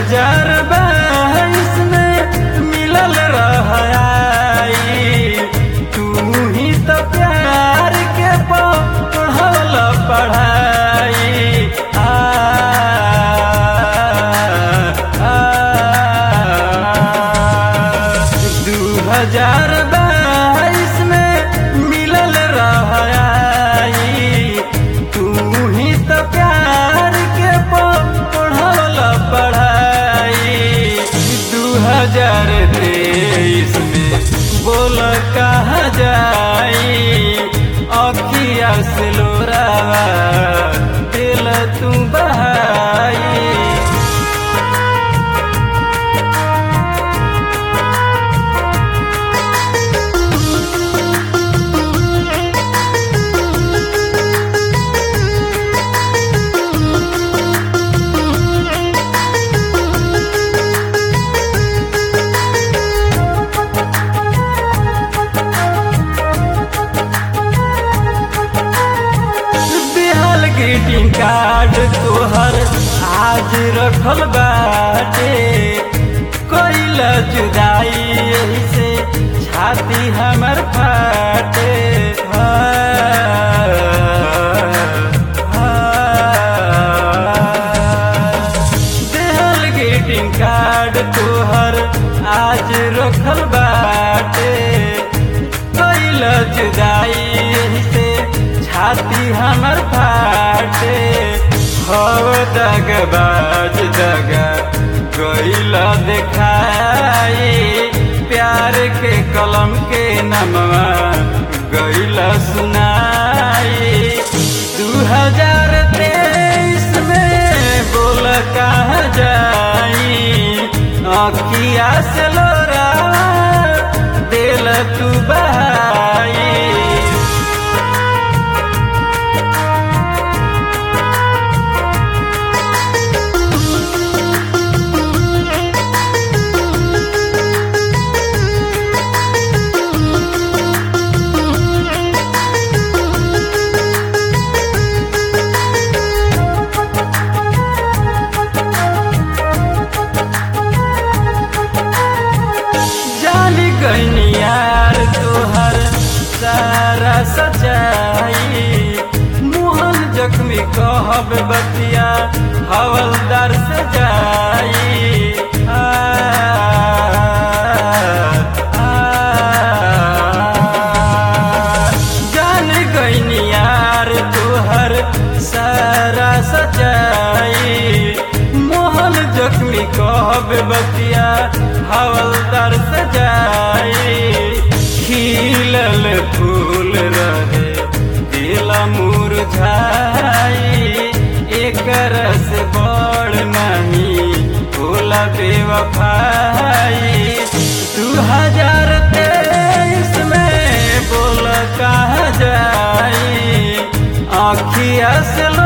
हजार बाईस में मिलल रहाई तू ही तो प्यार के पढ़ल पढ़ाई आ, आ, दू हजार बाईस में मिलल रहाई तू ही तो प्यार के पढ़ल पढ़ाई दू हजार तेईस में बोल कहाँ जाई अखिया से लोरावा दिल तू बहाई बिहाल ग्रीटिंग कार्ड तोहर आज रखल बाटे कोइल जुदाई यही से छाती हमर फाटे हाँ, हाँ। बिहाल ग्रीटिंग कार्ड तोहर आज रखल बाटे कोइल जुदाई यही से छाती हमर फाटे हो दगबाज दगा गइला देखाई प्यार के कलम के नमवा गइला सुनाई दू हजार तेईस में बोल कहाँ जाई अखिया से लोरा दिल तू बहाई जानी गईनी यार तोहर सारा सच्चाई मोहन जख्मी कहब बतिया हवलदार से जाई आ, आ, जान गईनी यार तोहर सारा सच्चाई मोहन जख्मी कहब बतिया हवलदार सजाई खिलल फूल रहे दिल मुरझाई एक रस बड़ नहीं भोला बेवफाई दू हजार तेईस में बोल कहाँ जाई आखिया से लो